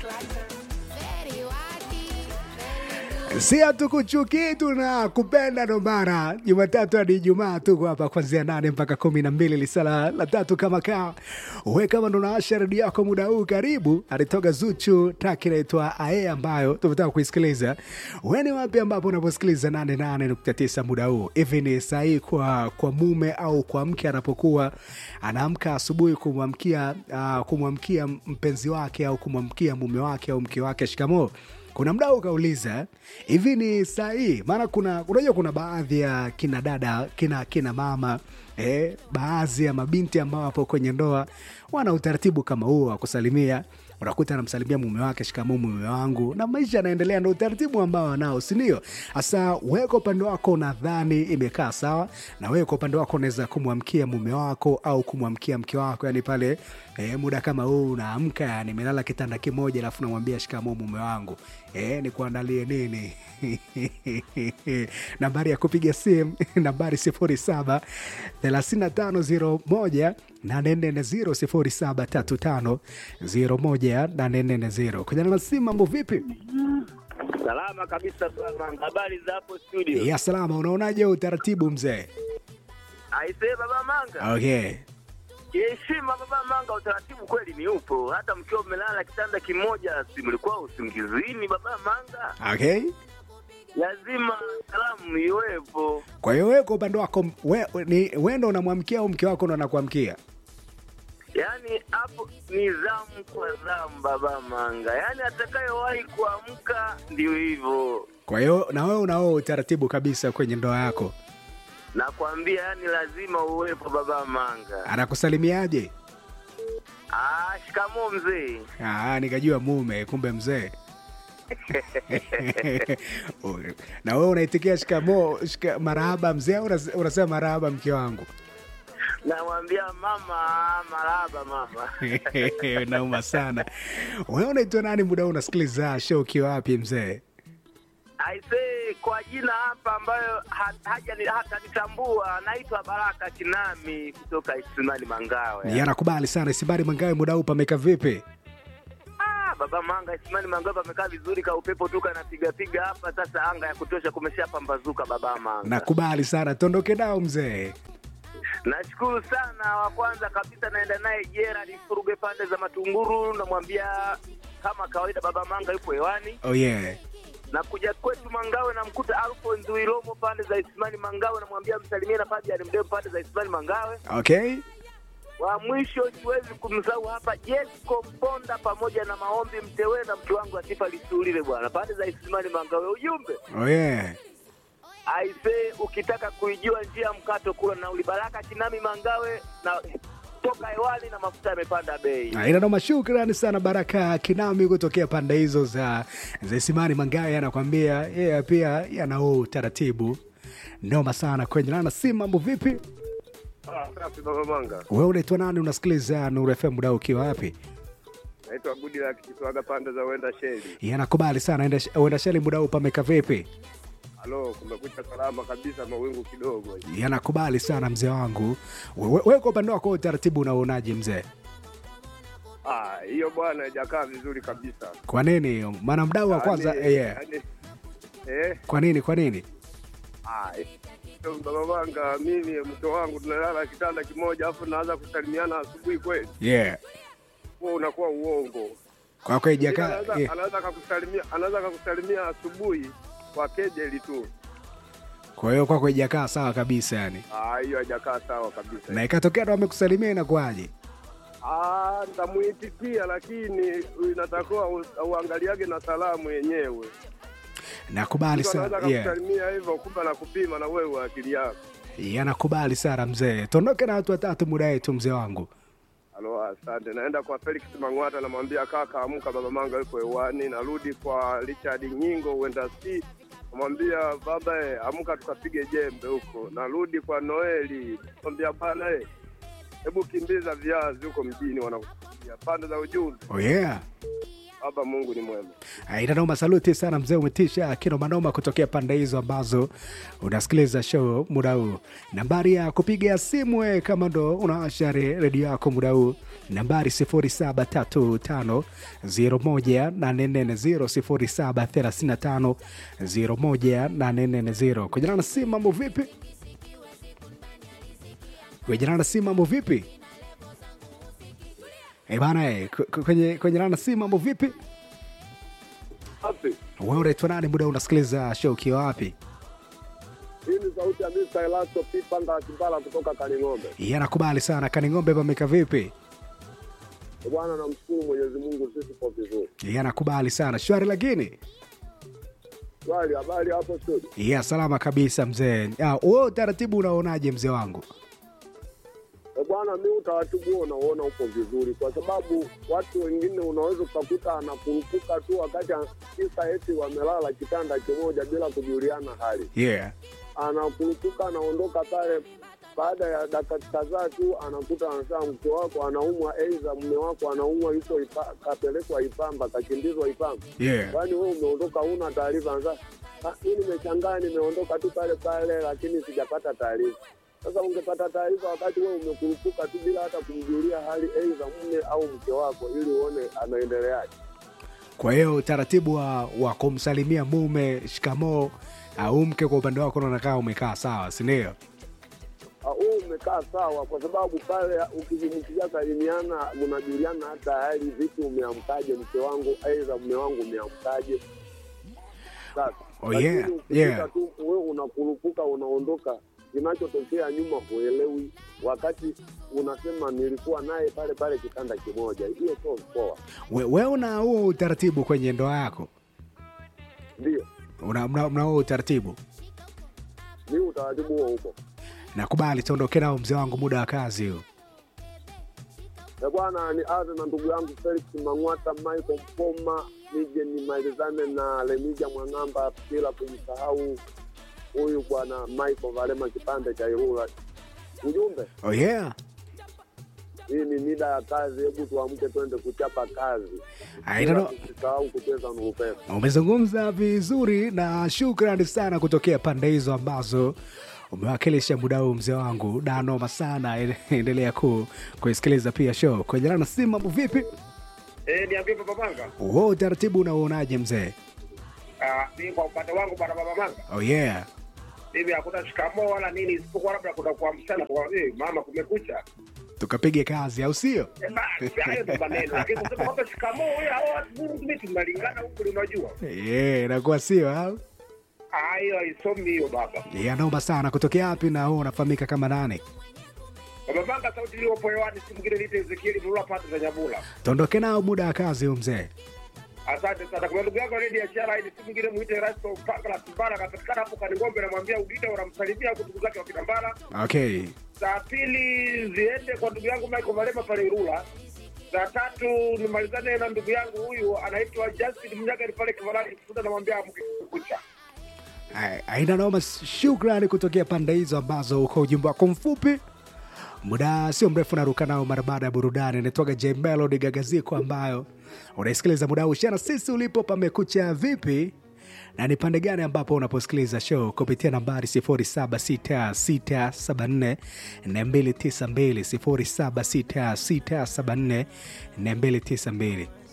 si hatukuchukii tuna kupenda ndo maana Jumatatu hadi Ijumaa tuko hapa kuanzia nane mpaka kumi na mbili lisala la tatu kama kaa we kama ndo naasha redio yako muda huu, karibu. Alitoka Zuchu taki naitwa Ae ambayo tumetaka kuisikiliza. We ni wapi ambapo unaposikiliza 88.9 muda huu? Hivi ni sahihi kwa, kwa mume au kwa mke anapokuwa anaamka asubuhi kumwamkia uh, kumwamkia mpenzi wake au kumwamkia mume wake au mke wake shikamoo kuna mdau ukauliza hivi ni sahihi? Maana kuna unajua, kuna baadhi ya kina dada kina kina mama eh, baadhi ya mabinti ambao wapo kwenye ndoa wana utaratibu kama huo wa kusalimia. Unakuta anamsalimia mume wake, shikamoo mume wangu, na maisha yanaendelea. Ndo utaratibu ambao wanao, si ndio? Hasa wewe kwa upande wako unadhani imekaa sawa, na wewe kwa upande wako unaweza kumwamkia mume wako au kumwamkia mke wako, yani pale eh, muda kama huu unaamka, yani melala kitanda kimoja, alafu namwambia shikamoo mume wangu, eh, nikuandalie nini? nambari ya kupiga simu nambari sifuri saba thelathini na tano zero moja nane nne zero sifuri saba tatu tano zero moja nane nne zero kujana na simu. Mambo vipi? Salama kabisa bwana. Habari za hapo studio? Ya salama. Unaonaje utaratibu mzee? Aisee baba Manga. Okay. Heshima baba Manga, utaratibu kweli ni upo. Hata mkiwa mmelala kitanda kimoja, si mlikuwa usingizini baba Manga? Okay. Lazima salamu iwepo. Kwa hiyo wewe kwa upande wako we, ni wewe ndo unamwamkia au mke wako ndo anakuamkia? Yaani hapo ni zamu kwa zamu baba Manga, yaani atakayewahi kuamka ndio hivyo. Kwa hiyo na wewe unao utaratibu kabisa kwenye ndoa yako, Nakwambia, yaani lazima uwepo baba Manga. anakusalimiaje? Ah, shikamoo mzee. Ah, nikajua mume, kumbe mzee. na wewe unaitikia shikamoo, shika, marahaba mzee au unas- unasema marahaba mke wangu? Namwambia mama, maraba mama. Nauma sana. Wewe unaitwa nani muda huu unasikiliza show ukiwa wapi mzee? Aisee, kwa jina hapa ambayo ha- haja ni- hatanitambua, naitwa Baraka Kinami kutoka Isimani Mangawe. Ni anakubali sana Isibari Mangawe, muda huu pameka vipi? Ah, baba Manga, Isimani Mangawe pamekaa vizuri, ka upepo tu kanapiga piga hapa. Sasa anga ya kutosha, kumeshapambazuka baba Manga. Nakubali sana, tondoke nao mzee. Nashukuru sana. Wa kwanza kabisa naenda naye Gerard Furuge pande za Matunguru, namwambia kama kawaida baba Manga yupo hewani Oh yeah. na kuja kwetu Mangawe namkuta Alphonse Wilomo pande za Isimani Mangawe, namwambia msalimie na Fabian Mdeo pande za Isimani Mangawe. Okay. Wa mwisho siwezi kumsahau hapa Jesco Mponda pamoja na Maombi Mtewe na mtu wangu Atifa Lisulile bwana pande za Isimani Mangawe. Ujumbe Oh yeah. aisee, ukitaka kuijua njia mkato kula na ulibaraka Kinami Mangawe na toka hewani na mafuta yamepanda bei. Na ina noma, shukrani sana Baraka Kinami kutokea pande hizo za za Isimani Mangawe, anakwambia yeye pia yana huo utaratibu noma sana kwenye nana. Si mambo vipi? Ah, safi baba Manga. Wewe unaitwa nani? Unasikiliza Nuru FM muda huu ukiwa wapi? Naitwa Gudi la Kiswaga pande za Wenda Sheli. Yanakubali sana, enda- uenda sheli muda huu pameka vipi? Halo, kumekucha salama kabisa, mawingu kidogo. Yanakubali sana mzee wangu. Wewe we, kwa upande wako utaratibu unaonaje mzee? Ah, hiyo bwana haijakaa vizuri kabisa. Kwa nini hiyo? Maana mdau wa kwanza Yaani- eh, yeah. yaani- Eh, Kwa nini? Kwa nini? ah, hiyo baba Manga, mimi mke wangu tunalala kitanda kimoja afu naanza kusalimiana asubuhi kweli? Yeah. Huo unakuwa uongo. Kwa kweli Mwingine jaka Anaweza yeah. anaweza akakusalimia anaweza akakusalimia asubuhi kwa kejeli tu. Kwa hiyo kwako ijakaa sawa kabisa yani. Ah, hiyo haijakaa sawa kabisa. Na ikatokea ndo amekusalimia inakuwaje? Ah, nitamuitikia lakini inatakiwa u- uangaliage na salamu yenyewe. Nakubali Mtu anaweza sana. Yeah. akakusalimia hivyo kumbe anakupima na wewe akili yako. Yanakubali sana mzee. Tuondoke na watu watatu muda wetu mzee wangu. Halo, asante. Naenda kwa Felix Mang'wata, namwambia kaka, amka, baba Manga yuko hewani. Narudi kwa Richard Nyingo, uenda si namwambia baba, eh, amka tukapige jembe huko. Narudi kwa Noeli, namwambia bana, eh, hebu kimbiza viazi huko mjini, wanakusubiria pande za ujumbe. Oh yeah. Baba Mungu ni mwema. Inanoma, saluti sana mzee, umetisha kinomanoma kutokea pande hizo ambazo unasikiliza show muda huu. Nambari ya kupiga simu we, kama ndo unawasha re- redio yako muda huu nambari 0735018440 0735018440 kujana na simu mambo vipi kujana na simu mambo vipi Eh bana eh, k- k- kwenye kwenye nana simu mambo vipi Safi. wewe unaitwa nani muda unasikiliza show ukiwa wapi Hii ni sauti ya Mr. Elasto Pipanga Kimbala kutoka Kaning'ombe. Yeye anakubali sana kaning'ombe pameka vipi Bwana, namshukuru Mwenyezi Mungu, sisi kwa vizuri. Yeye anakubali sana shwari lakini Swali, habari hapo studio? ya salama kabisa mzee Ah, wewe utaratibu unaonaje mzee wangu E bwana, mi utaratibu huo unauona uko vizuri, kwa sababu watu wengine unaweza ukakuta anakurupuka tu wakati a- kisa eti wamelala kitanda kimoja bila kujuliana hali, yeah anakurupuka anaondoka pale. Baada ya dakika kadhaa tu anakuta anasema mke wako anaumwa, aidha mume wako anaumwa, yuko ipa, kapelekwa Ipamba, kakimbizwa Ipamba. yeah Yaani wewe umeondoka, huna taarifa. Sasa "Ah, mi nimeshangaa, nimeondoka tu pale pale, lakini sijapata taarifa. Sasa ungepata taarifa wakati wewe umekurupuka tu bila hata kumjulia hali aidha mume au mke wako, ili uone anaendeleaje. kwa hiyo utaratibu wa, wa kumsalimia mume shikamoo au mke kwa upande wako unaona kama umekaa sawa sindio Ah, Huu umekaa sawa, kwa sababu pale ukizungumzia salimiana, unajuliana hata hali, vipi, umeamkaje mke wangu, aidha mume wangu umeamkaje. Sasa Oh, lakini yeah, ukifika yeah. tu wewe unakurupuka, unaondoka, kinachotokea nyuma huelewi, wakati unasema nilikuwa naye pale pale kitanda kimoja. Hiyo sio poa, We- wewe una huo utaratibu kwenye ndoa yako ndio una, una, una huo utaratibu ni utaratibu huo huko. nakubali tuondoke nao mzee wangu muda wa kazi huu E bwana, ni aze na ndugu yangu Felix Mang'wata, Michael Mpoma, nije nimalizane na Lemija Mwang'amba bila kumsahau huyu bwana Michael Valema kipande cha Irula. Ujumbe, oh yeah hii ni mida ya kazi, hebu tuamke twende kuchapa kazi, Haina Bila no- tusisahau kucheza nurupesa. umezungumza vizuri na shukrani sana kutokea pande hizo ambazo umewakilisha muda huu mzee wangu danoma sana endelea ku kuisikiliza pia show kwenye na simu mambo vipi Eh, niambie Baba Manga. huo utaratibu unauonaje mzee Ah, mimi kwa upande wangu bwana Baba Manga, oh yeah mimi hakuna shikamoo wala nini, isipokuwa labda kuna kuamshana kwa eh, mama kumekucha. tukapige kazi au sio Eh, basi hayo ndo maneno, lakini kusema kwamba shikamoo wewe hao watu mimi tunalingana huku, unajua yeah, inakuwa sio au Ah, hiyo haisomi hiyo baba. yeah, naomba sana kutokea wapi na huo unafahamika kama nani Baba Manga, sauti iliyopo hewani si mwingine niite Ezekieli Mlula pata za Nyabula. tuondoke nao muda wa kazi huu mzee Asante sana. Kwa ndugu yangu Lady Ashara, ili si mwingine muite Rasto Mpaka la Simbala, akapatikana hapo Kaningombe, namwambia Udita, unamsalimia huko ndugu zake wa Kitambala. okay Saa pili ziende kwa ndugu yangu Michael Malema pale Irula. Saa tatu nimalizane na ndugu yangu huyu anaitwa Justin Mnyaga ni pale Kivalani Kifuta, namwambia amke kucha. Ai- aina noma shukrani kutokea pande hizo ambazo uko ujumbe wako mfupi muda sio mrefu naruka nao mara baada ya burudani inaitwaga j melody gagaziko ambayo unaisikiliza muda huu shana sisi ulipo pamekucha vipi na ni pande gani ambapo unaposikiliza show kupitia nambari 076674 292 076674 292